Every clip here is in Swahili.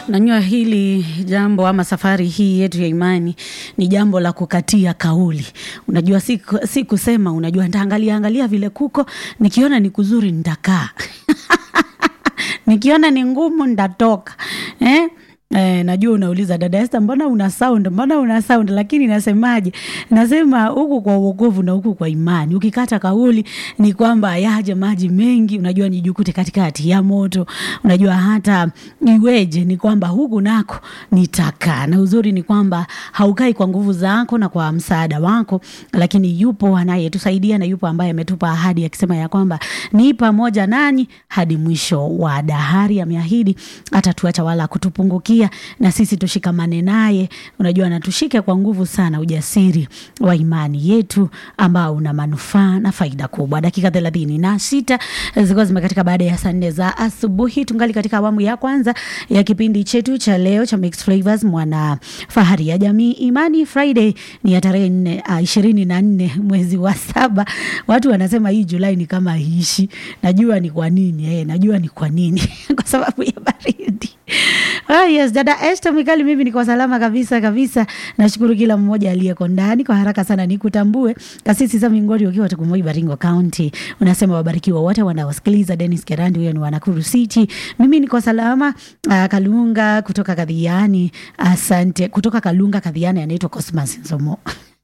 Najua hili jambo ama safari hii yetu ya imani ni jambo la kukatia kauli. Unajua si, si kusema, unajua nitaangalia angalia vile kuko, nikiona ni kuzuri nitakaa nikiona ni ngumu ndatoka eh? Eh, najua unauliza dada Esther, mbona una sound, mbona una sound, lakini nasemaje? Nasema huku kwa uokovu na huku kwa imani. Ukikata kauli ni kwamba yaje maji mengi, unajua nijukute katikati ya moto. Unajua hata iweje, ni kwamba huku nako nitakaa, na uzuri ni kwamba haukai kwa nguvu zako na kwa msaada wako, lakini yupo anayetusaidia na yupo ambaye ametupa ahadi akisema ya kwamba ni pamoja nanyi hadi mwisho wa dahari. Ameahidi atatuacha wala kutupungukia na sisi tushikamane naye. Unajua, na tushike kwa nguvu sana ujasiri wa imani yetu ambao una manufaa na faida kubwa. Dakika thelathini na sita zilikuwa zimekatika baada ya saa nne za asubuhi. Tungali katika awamu ya kwanza ya kipindi chetu cha leo cha Mixed Flavors, mwana fahari ya jamii. Imani Friday ni ya tarehe nne uh, ishirini na nne mwezi wa saba. Watu wanasema hii Julai ni kama hiishi. Najua ni kwa nini eh, najua ni kwa nini kwa sababu ya baridi. Oh, yes, dada Esther Mikali, mimi niko salama kabisa kabisa. Nashukuru kila mmoja aliyeko ndani. Kwa haraka sana nikutambue Kasisi Sami Ngori ukiwa Tukumoi, Baringo County, unasema wabarikiwa wote wanaosikiliza. Dennis Kerandi, huyo ni wa Nakuru City. Mimi niko salama. Uh, Kalunga kutoka Kadhiani, asante. Kutoka Kalunga Kadhiani, anaitwa Cosmas Nsomo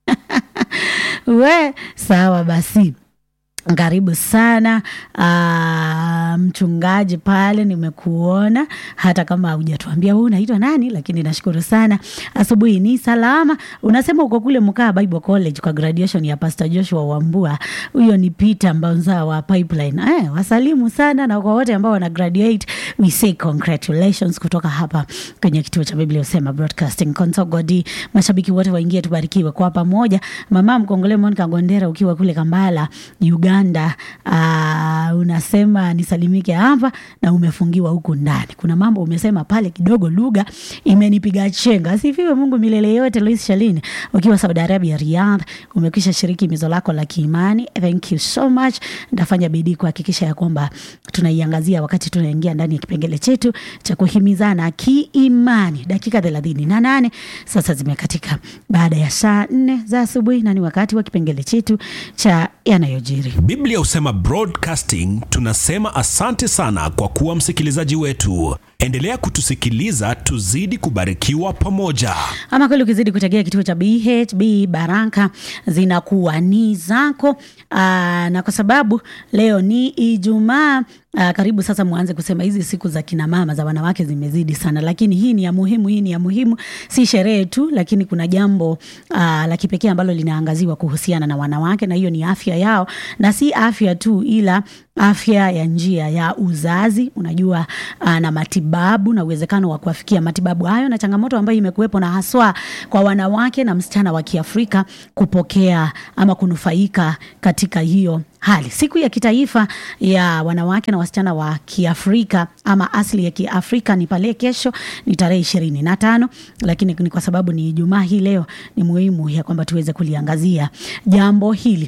we sawa basi karibu sana uh, mchungaji pale, nimekuona hata kama hujatuambia wewe unaitwa nani, lakini nashukuru sana. Asubuhi ni salama. Unasema uko kule Mkaa Bible College kwa graduation ya Pastor Joshua Wambua. Huyo ni Peter Mbanza wa Pipeline. Eh, wasalimu sana na kwa wote ambao wana graduate, we say congratulations kutoka hapa kwenye kituo cha Biblia Usema Broadcasting Consogodi. Mashabiki wote waingie, tubarikiwe kwa pamoja. Mama Mkongole Monica Gondera ukiwa kule Kambala, Uganda Uganda uh, unasema nisalimike hapa na umefungiwa huku ndani. Kuna mambo umesema pale kidogo, lugha imenipiga chenga. Asifiwe Mungu milele yote. Lois Shalini ukiwa Saudi Arabia, Riyadh, umekwisha shiriki mizo lako la kiimani. Thank you so much. Nitafanya bidii kuhakikisha ya kwamba tunaiangazia wakati tunaingia ndani ya kipengele chetu cha kuhimizana kiimani. Dakika thelathini na nane sasa zimekatika baada ya saa nne za asubuhi, na ni wakati wa kipengele chetu cha yanayojiri. Biblia Husema Broadcasting tunasema asante sana kwa kuwa msikilizaji wetu. Endelea kutusikiliza, tuzidi kubarikiwa pamoja. Ama kweli ukizidi kutegea kituo cha BHB Baraka zinakuwa ni zako. Aa, na kwa sababu leo ni Ijumaa Uh, karibu sasa mwanze kusema hizi siku za kina mama za wanawake zimezidi sana, lakini hii ni ya muhimu, hii ni ya muhimu, si sherehe tu, lakini kuna jambo uh, la kipekee ambalo linaangaziwa kuhusiana na wanawake, na hiyo ni afya yao, na si afya tu, ila afya ya njia ya uzazi, unajua uh, na matibabu na uwezekano wa kuafikia matibabu hayo, na changamoto ambayo imekuwepo na haswa kwa wanawake na msichana wa Kiafrika kupokea ama kunufaika katika hiyo hali. Siku ya kitaifa ya wanawake na wasichana wa Kiafrika ama asili ya Kiafrika ni pale kesho, ni tarehe ishirini na tano, lakini ni kwa sababu ni Ijumaa hii leo, ni muhimu ya kwamba tuweze kuliangazia jambo hili,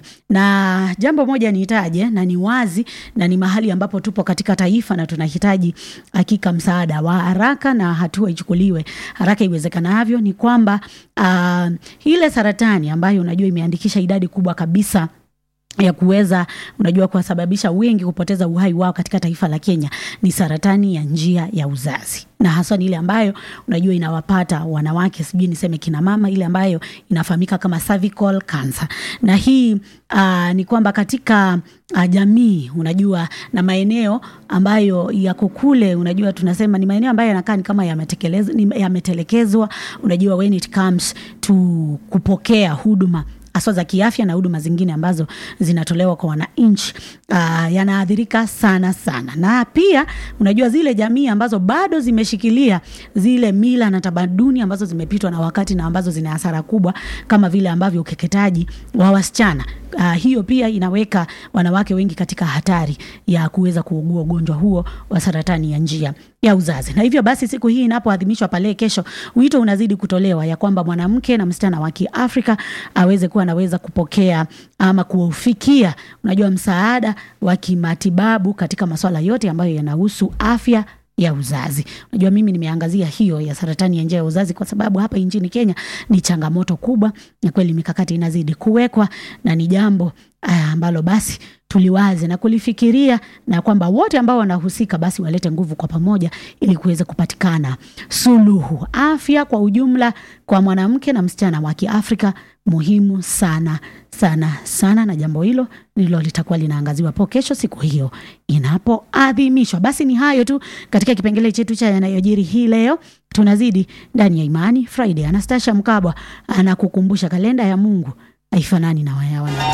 na jambo moja niitaje, na ni wazi na ni mahali ambapo tupo katika taifa na tunahitaji hakika msaada wa haraka na hatua ichukuliwe haraka iwezekanavyo. Ni kwamba uh, ile saratani ambayo unajua imeandikisha idadi kubwa kabisa ya kuweza unajua kuwasababisha wengi kupoteza uhai wao katika taifa la Kenya ni saratani ya njia ya uzazi, na haswa ni ile ambayo unajua inawapata wanawake, sijui niseme kina mama, ile ambayo inafahamika kama cervical cancer. Na hii uh, ni kwamba katika uh, jamii unajua na maeneo ambayo yako kule, unajua tunasema ni maeneo ambayo yanakaa ni kama yametelekezwa, unajua when it comes to kupokea huduma haswa za kiafya na huduma zingine ambazo zinatolewa kwa wananchi uh, yanaathirika sana sana, na pia unajua zile jamii ambazo bado zimeshikilia zile mila na tamaduni ambazo zimepitwa na wakati na ambazo zina hasara kubwa kama vile ambavyo ukeketaji wa wasichana uh, hiyo pia inaweka wanawake wengi katika hatari ya kuweza kuugua ugonjwa huo wa saratani ya njia ya uzazi. Na hivyo basi siku hii inapoadhimishwa pale kesho, wito unazidi kutolewa ya kwamba mwanamke na msichana wa Kiafrika aweze kuwa anaweza kupokea ama kuufikia, unajua, msaada wa kimatibabu katika masuala yote ambayo yanahusu afya ya uzazi. Unajua, mimi nimeangazia hiyo ya saratani ya njia ya uzazi kwa sababu hapa nchini Kenya ni changamoto kubwa, na kweli mikakati inazidi kuwekwa na ni jambo ah, ambalo basi tuliwaze na kulifikiria na kwamba wote ambao wanahusika basi walete nguvu kwa pamoja ili kuweza kupatikana suluhu. Afya kwa ujumla kwa mwanamke na msichana wa Kiafrika muhimu sana sana sana, na jambo hilo ndilo litakuwa linaangaziwa po kesho siku hiyo inapoadhimishwa. Basi ni hayo tu katika kipengele chetu cha yanayojiri hii leo. Tunazidi ndani ya Imani Friday. Anastasia Mkabwa anakukumbusha kalenda ya Mungu haifanani na wayawana